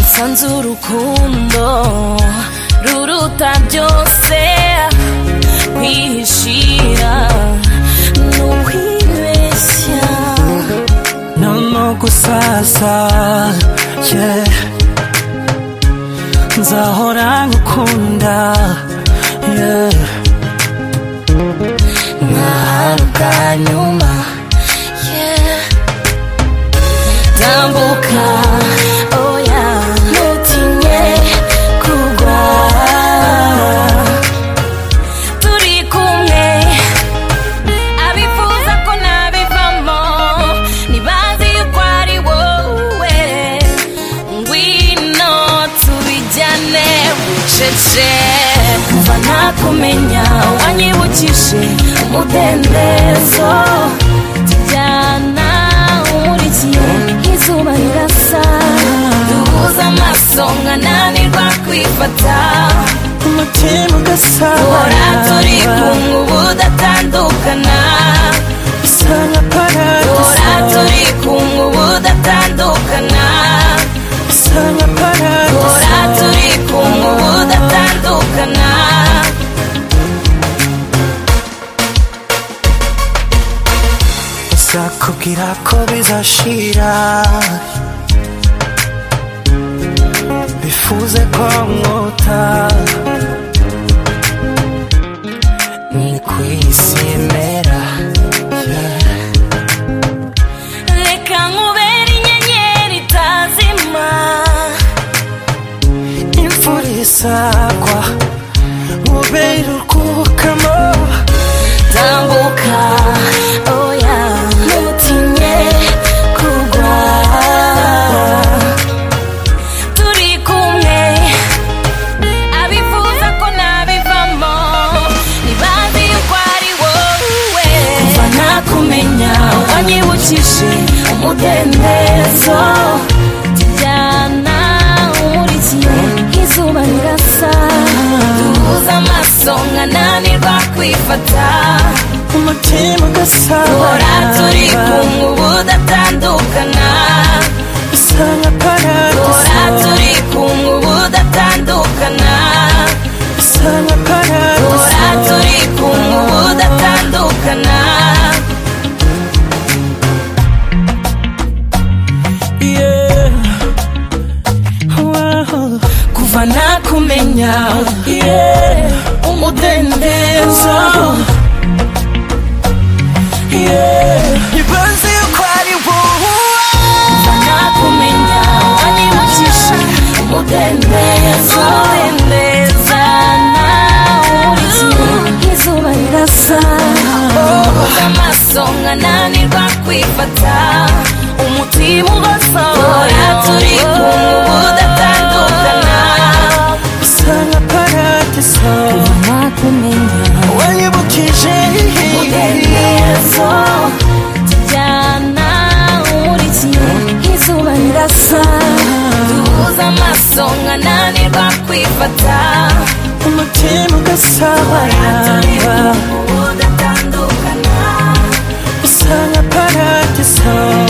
nsanze urukundo ruruta byose kwihishira ni ukwibeshya no gusasa yeah. nzahora ngukunda yeah. nta bwa nyuma yeah. tambuka oya ntutinye kugwa turi kumwe abifuza ko nabivamo ntibazi yuko ari wowe ngwino tubijyane bucece kuva nakumenya wanyibukije umudendezo tujyana umurikiye izuba rirasa duhuza amaso nkananirwa kwifata umutima duhora turi ugasara kumwe ubudatandukana bisa nka duhora paradiso turi kumwe ubudatandukana bisa nka Duhora paradiso turi kumwe ubudatandukana Sakubwira ko bizashira Bifuze ko nkota Ni kwisimera yeah. reka nkubere inyenyeri itazima Imvura isagwa Ube irukurukamo tambuka oya ntutinye kugwa turi kumwe abifuza ko nabivamo ntibazi yuko ari wowe kuva nakumenya wanyibukije umudendezo tujyana umurikiye izuba rirasa duhuza amaso nkananirwa kwifata Umutima duhora turi ugasara kumwe ubudatandukana Bisa nka duhora paradiso turi kumwe ubudatandukana Bisa nka duhora paradiso turi kumwe ubudatandukana Yeah. Wow. kuva nakumenya Yeah. umudendezo Yeah. Ibanze yuko ari wowe kuva nakumenya wanyibukije umudendezo udendezana urikiye izuba rirasa Duhuza amaso nkananirwa kwifata umutima ugasohora turi kumwe ubudatandukana bisa nka paradiso nakumenya wanyibukije umudendezo tujyana umurikiye izuba rirasa duhuza amaso nkananirwa kwifata umutima ugasabana ubudatandukana bisa nka paradiso